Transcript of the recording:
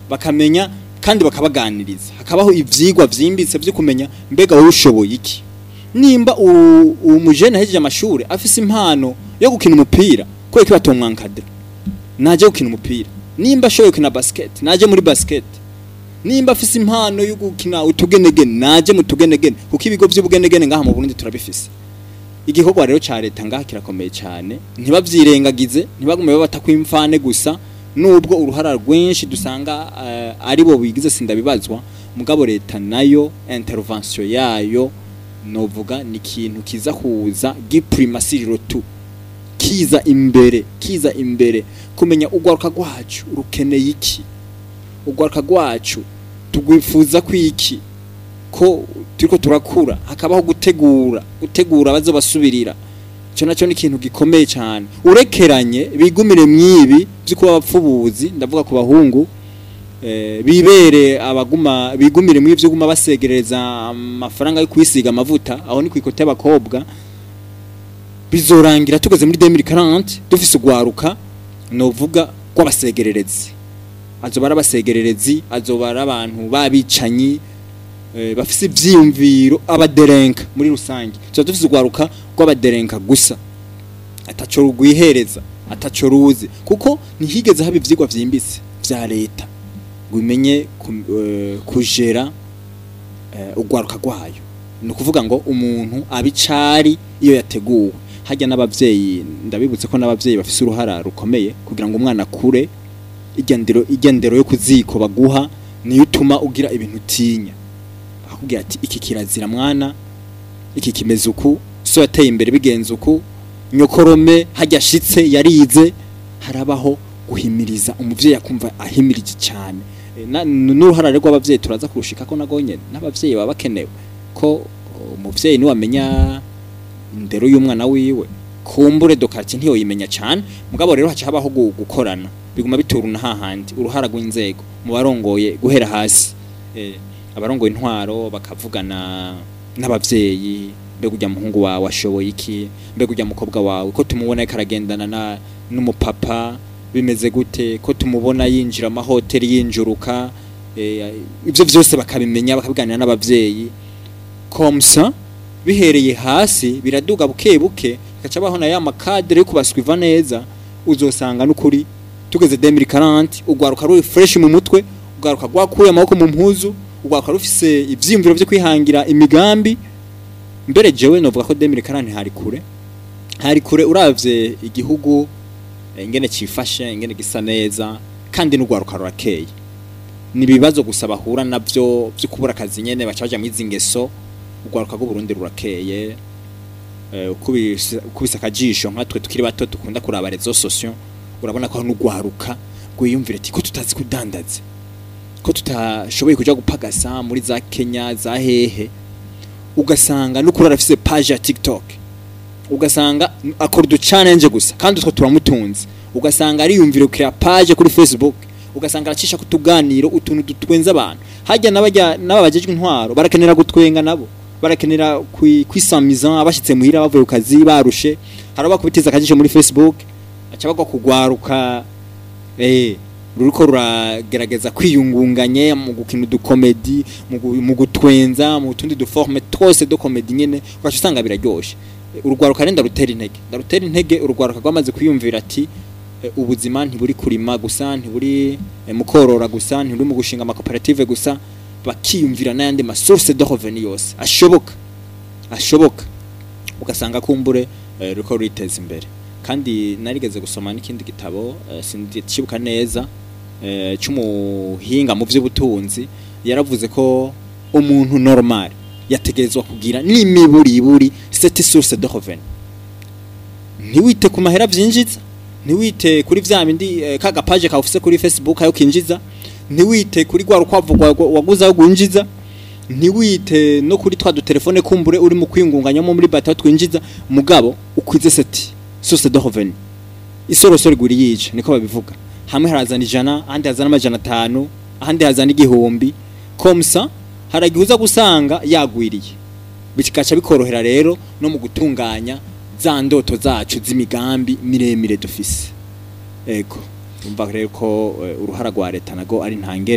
bakamenya kandi bakabaganiriza hakabaho ivyigwa vyimbitse vyo kumenya mbega wowe ushoboye iki nimba u- umujene ahejeje amashuri afise impano yo gukina umupira kubera ko batomwankadira naje gukina umupira nimba ashoboye gukina basket naje muri basket nimba afise impano yo gukina utugenegene naje mu tugenegene kuko ibigo vy'ubugenegene ngaha mu Burundi turabifise igikorwa rero ca leta ngaha kirakomeye cyane ntibavyirengagize ntibagume babata kwimfane gusa nubwo uruhara rwinshi dusanga uh, ari bo bigize sindabibazwa mugabo leta nayo intervention yayo novuga ni ikintu kiza kuza giprimasiriro tu kiza imbere kiza imbere kumenya urwaruka rwacu rukeneye iki urwaruka rwacu tugwifuza kwiki ko turiko turakura hakabaho gutegura gutegura bazobasubirira cyo nacyo ni ikintu gikomeye cyane urekeranye bigumire mwibi byo kuba abapfubuzi ndavuga ku bahungu eh, bibere abaguma bigumire mwibi byo guma basegereza amafaranga yo kwisiga amavuta aho ni kwikote y'abakobwa bizorangira tugeze muri 2040 dufise ugwaruka novuga rw'abasegererezi azoba ari abasegererezi azoba ari abantu babicanyi eh, bafise ivyiyumviro abaderenka muri rusange tuba dufise ugwaruka rw'abaderenka gusa ataco rugwihereza ataco ruzi kuko ntihigeze haba ivyigwa vyimbitse vya leta ngo bimenye ku- eh, kujera eh, urwaruka rwayo ni ukuvuga ngo umuntu abicari iyo yateguwe hajya n'abavyeyi ndabibutse ko n'abavyeyi bafise uruhara rukomeye kugira ngo umwana akure igendero igendero yo kuziko baguha niyo utuma ugira ibintu utinya akubwira ati iki kirazira mwana iki kimeze uku so yateye imbere bigenze uku nyokorome hajya ashitse yarize harabaho guhimiriza umuvyeyi akumva ahimirije cyane E, na- n'uruhara rero rw'abavyeyi turaza kurushika ko nagonye n'abavyeyi baba bakenewe ko umuvyeyi niwe amenya indero y'umwana wiwe kumbure dokati ntiyoyimenya cyane mugabo rero haca habaho gu- gukorana biguma bituruna hahandi uruhara rw'inzego mu barongoye guhera hasi eh, abarongoye intwaro bakavugana n'abavyeyi mbega ujya muhungu wawe ashoboye iki mbega ujya mukobwa wawe ko tumubona ariko aragendana na n'umupapa bimeze gute ko tumubona yinjira amahoteli yinjuruka eh, ibyo byose bakabimenya bakabiganira n'abavyeyi komsa bihereye hasi biraduga buke buke gaca baho na ya makadere yo kubaswiva neza uzosanga n'ukuri tugeze 2040 ugwaruka ruri fresh mu mutwe ugwaruka rwakuye amaboko mu mpuzu ugwaruka rufise ivyiyumviro vyo kwihangira imigambi mbere jewe novuga ko 2040 hari kure hari kure uravye igihugu eh, ingene cifashe ingene gisa neza kandi n'ugwaruka rurakeye ni ibibazo gusa bahura navyo vyo kubura akazi nyene baca baja mwizi ngeso urwaruka rw'uburundi rurakeye eh, ukubise ukubise akajisho nkatwe tukiri bato dukunda kuraba rezo sosio urabona ko n'ugwaruka rwiyumvira ati ko tutazi kudandaza ko tutashoboye kuja gupagasa muri za Kenya za hehe ugasanga n'ukuri arafise page ya TikTok ugasanga akora udu challenge gusa kandi utwo turamutunze ugasanga ariyumvira kuri page kuri Facebook ugasanga aracisha kutuganiro utuntu dutwenza abantu hajya n'abajya n'ababajejwe intwaro barakenera gutwenga nabo barakenera kwi- kwisamiza abashitse muhira bavuye ku kazi barushe haraba kubitiza akajisho muri Facebook aca bagwa kugwaruka eh ruriko ruragerageza kwiyungunganye mu gukina udukomedi mu gu- mu gutwenza mu tundi duforme twose do komedi nyene ugaca usanga biraryoshe Eh, urugwaruka rero ndarutera intege ndarutera intege urugwaruka rwamaze kwiyumvira ati eh, ubuzima ntiburi kurima gusa ntiburi eh, mu korora gusa ntiburi mu gushinga amakoperative gusa bakiyumvira n'ayandi masource de revenu yose ashoboka ashoboka ugasanga kumbure eh, ruriko ruriteza imbere kandi narigeze gusoma n'ikindi gitabo eh, sindikibuka neza eh, cy'umuhinga mu by'ubutunzi yaravuze ko umuntu normal yategerezwa kugira n'imiburiburi cette source de revenu ntiwite ku mahera vyinjiza ntiwite kuri vya bindi eh, ka gapaje ka ufise kuri Facebook ayo kinjiza ntiwite kuri gwa rukwavu rwa- waguze aho gwinjiza ntiwite no kuri twa dutelefone kumbure uri mu kwingunganyamo muri bata twinjiza mugabo ukwize seti source de revenu isorosoro iguri yica niko babivuga hamwe harazana ijana ahandi hazana amajana atanu ahandi hazana igihumbi komsa haragihuza gusanga yagwiriye bikaca bikorohera rero no mu gutunganya za ndoto zacu z'imigambi miremire dufise ego umva rero ko eh, uruhara rwa leta nago ari ntangere